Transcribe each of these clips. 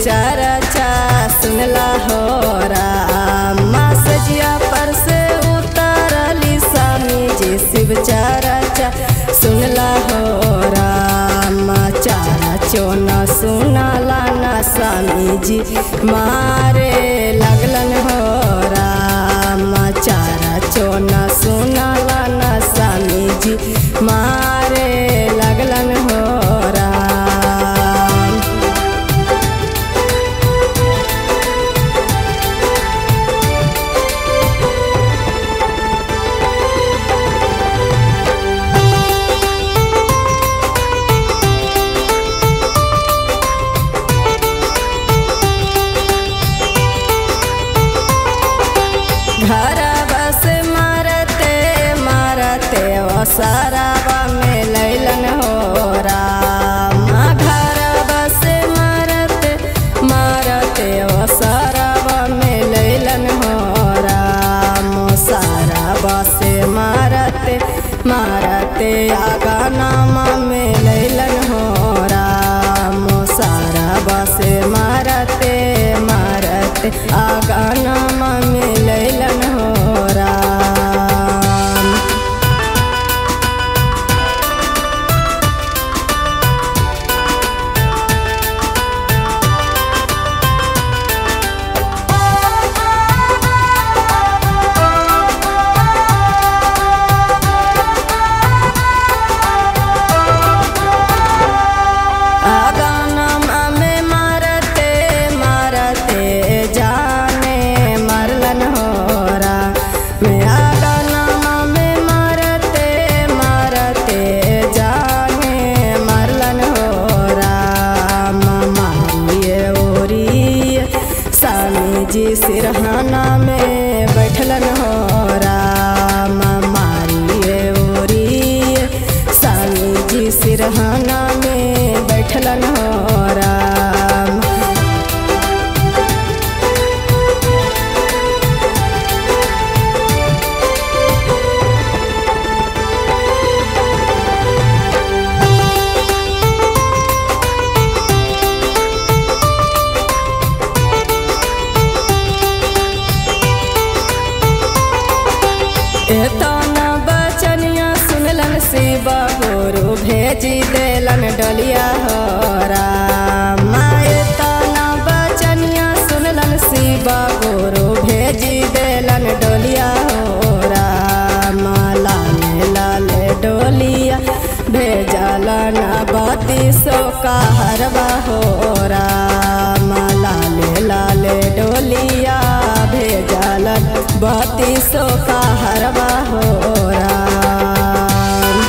चरचा सुनला हो रामा सजिया पर से उतरली स्वामी जी शिव चरचा सुनला हो रामा चारा चोन सुनला न स्वामी जी मारे लगलन हो रामा चारा चोन सुनला न स्वामी जी मारे लगलन हो राम घर बस मारते मारते ओ सराबा में लैलन हो राम घर बस मारते मारते ओ सराबा में लैलन हो राम सराबा से मारते मारते आगा नामा में लैलन हो राम सराबा से मारते मारते आगा नामा में लैलन हो राम आगानमा में मारते मारते जाने मरलन हो रा मैं आगानमा में मारते मारते जाने मरलन हो राम मारिए ओरी स्वामी जी सिरहाना में बैठलन हो राम मारिए ओरी स्वामी जी सिरहाना में बैठलन हो राम एतना बचनिया सुनलन शिव गुरु भेजी देलन डलिया हो राम एतना बचनिया सुनलन शिव गुरु भेजी देलन डोलिया हो राम लाले लाले डोलिया भेजलन बती सो का हरवा हो राम लाले लाले डोलिया भेजलन बती सो का हरवा हो राम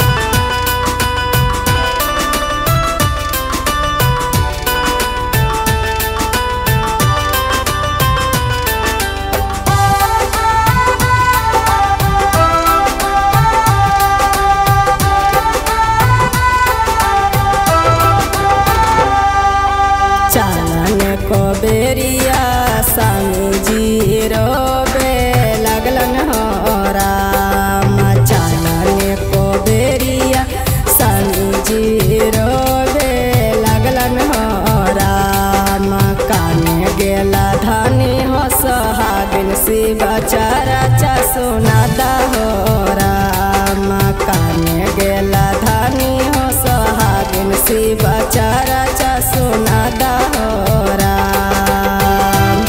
चालन को बेरिया स्वामी जी रोबे लगलन हो राम चालन को बेरिया स्वामी जी रोबे लगलन हो राम काने गेला धनी हो सोहागिन शिव चरचा सुनादा हो राम काने गेला धनी हो सोहागिन शिव चरचा सुनादा हो राम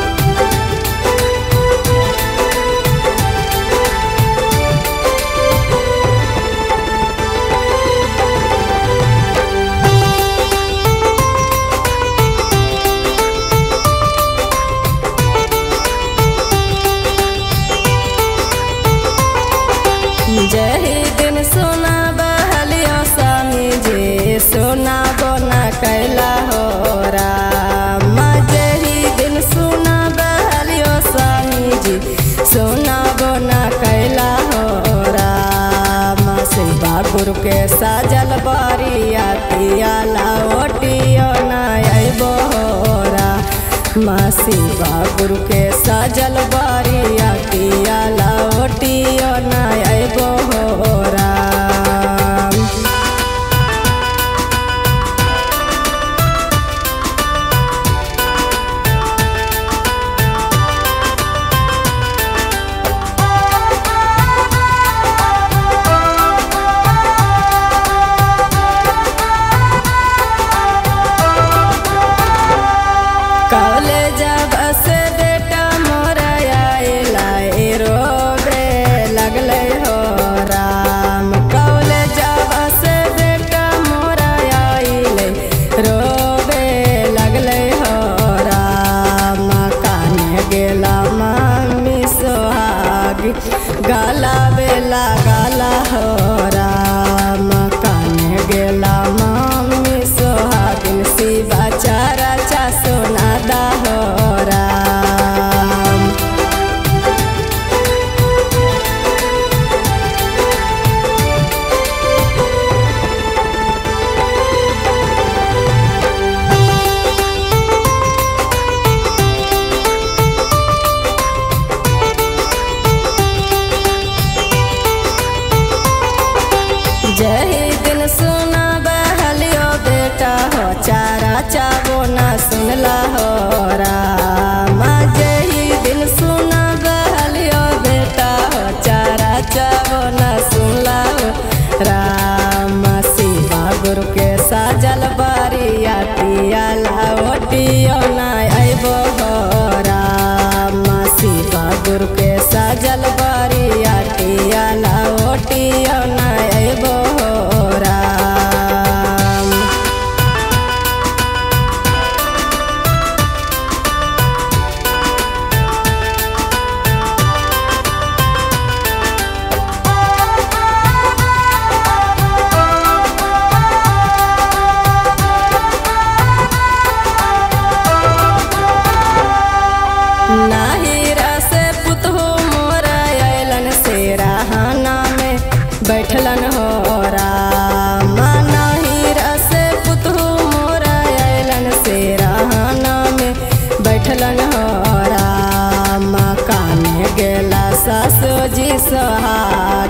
जही दिन सोना बहलियो स्वामी जी सोना बोना कैला हो राम जही दिन सोना बहलियो स्वामी जी सोना बोना कैला हो राम शिवा गुरु के साजल बारिया तिया लाओटियो ना अइबो हो राम शिवा गुरु के साजल बारिया तिया लाओटियो ना अइबो हो राम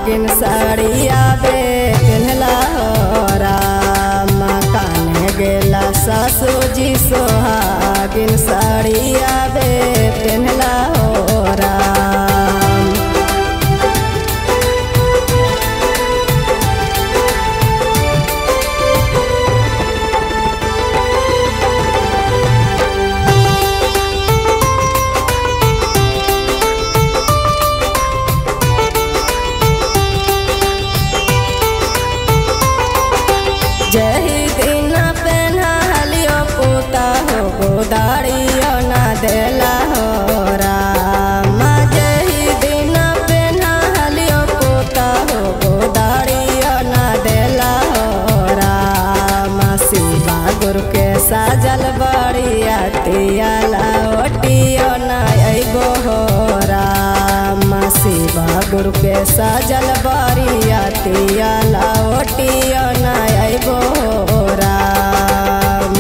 सुहागिन साड़िया बे पिन्हला हो राम काने गेला सासू जी सुहागिन साड़िया बे पिन्हला हो राम जही दिन पेन्हा हलियो पूता हो गोदाड़ियो ना देला हो राम जही दिन पेन्हा हलियो पूता हो गोदाड़ियो ना देला हो राम शिवा गुरु के साजल बड़िया तियाला ओटियो ना अइबो हो राम शिवा गुरु के साजल बड़िया तियाला ओटियो ना अइबो हो राम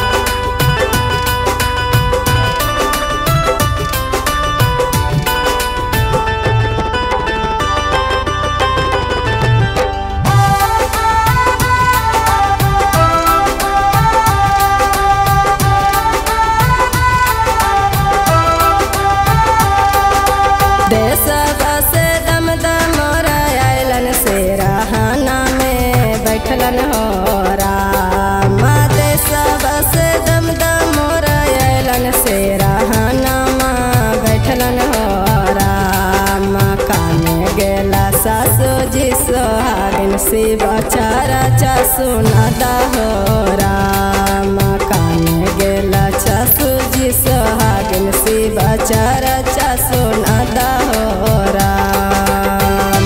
देश बसे दम दम आयलन से रहाना में बैठलन हो राम देश बसे दम दम आयलन से रहाना में बैठलन हो राम काने गेला सासू जी सोहागिन शिव चारा चा सुनादा हो राम काने गेला सासू जी सोहागिन शिव चारा चा सुनादा हो राम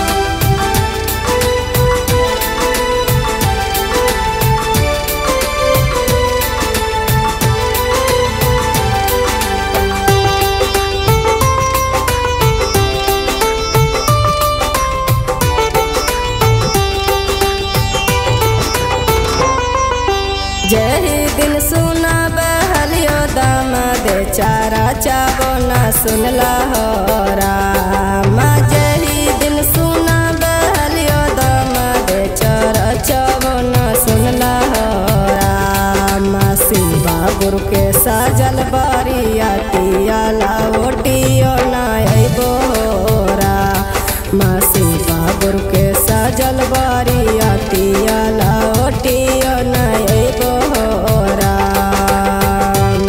जही दिन सुना बहलियो दाम दे चारा चाबो न सुनला हो राम जही दिन सुना बहलियो दाम दे चारा चाबो न सुनला हो राम शिवा गुरु के साजल बारिया तियाला ओटियो न अइबो हो राम शिवा गुरु के साजल बारिया तियाला ओटियो न अइबो हो राम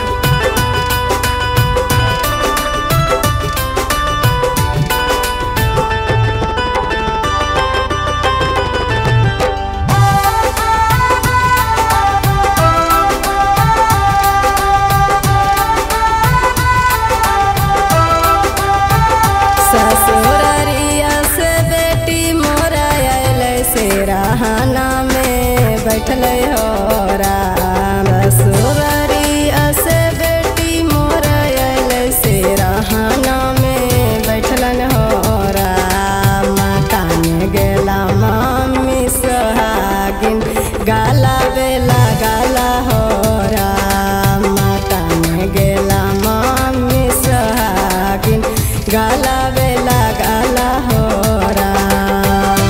ससुररिया से बेटी मोरा आयल से रहाना में बैठल हो राम ससुररिया से बेटी मोरा आयल से रहाना में बैठलन हो राम काने गेला मामी सोहागिन गाला बेला गाला हो राम काने गेला मामी सोहागिन गाला बेला गाला हो राम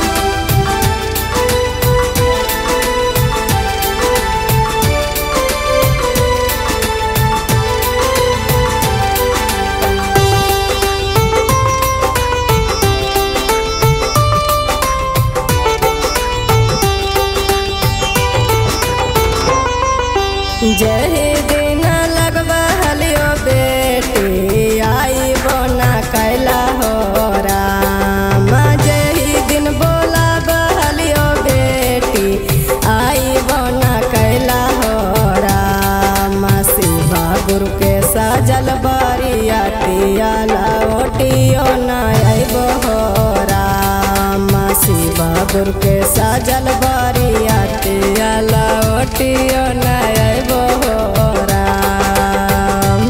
जही दिन लगवा हलियो बेटी आई बोना कैला हो राम जही दिन बोला बहलियो बेटी आई बोना कैला हो राम शिवा गुरु के साजल बारिया तियाला ओटियो न अइबो हो राम शिवा गुरु के साजल बारिया तियाला ओटियो न अइबो हो राम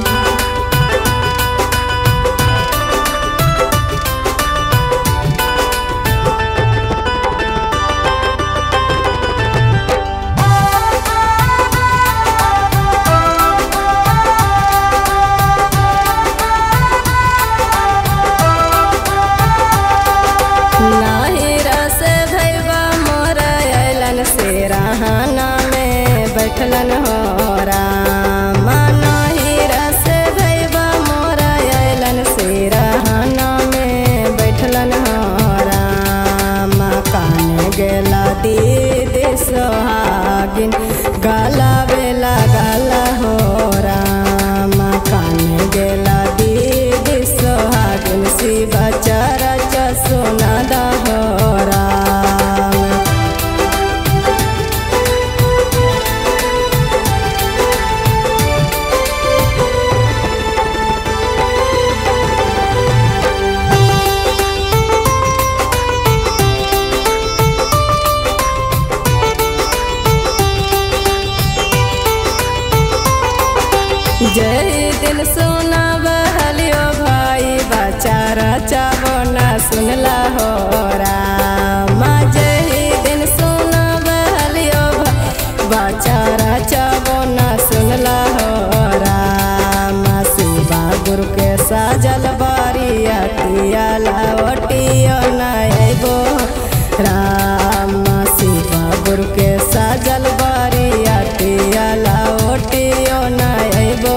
जय दिन सुना बहलियो भाई बचारा चावो ना सुनला हो राम जय दिन सुना बहलियो भाई बचारा चावो ना सुनला हो राम शिवा गुरु के साजल बारिया तिया लावटियो ना अइबो राम शिवा गुरु के साजल बारिया तिया लावटियो ना अइबो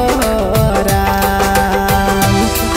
राम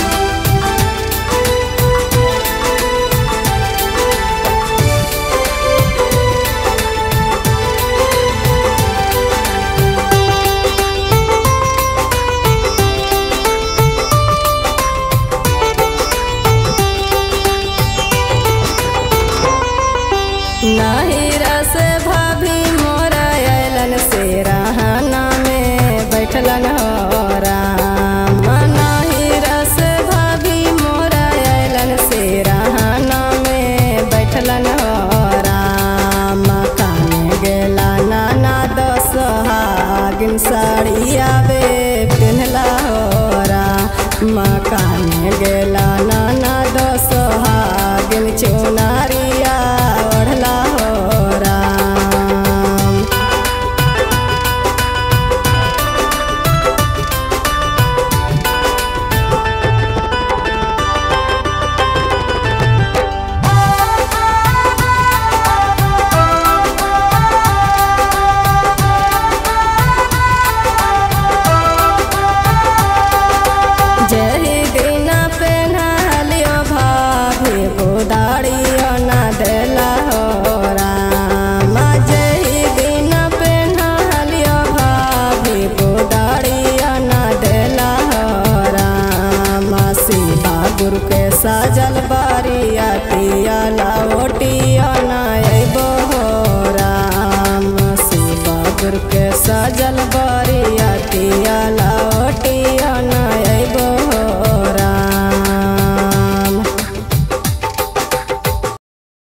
नाही रस भाभी मोरा अलन से रहना में बैठलन हो राम नाही रस भाभी मोरा अलन से रहना में बैठलन हो राम काने गेला नाना दस हागिन साड़ी आवे पिन्हला हो राम काने गेला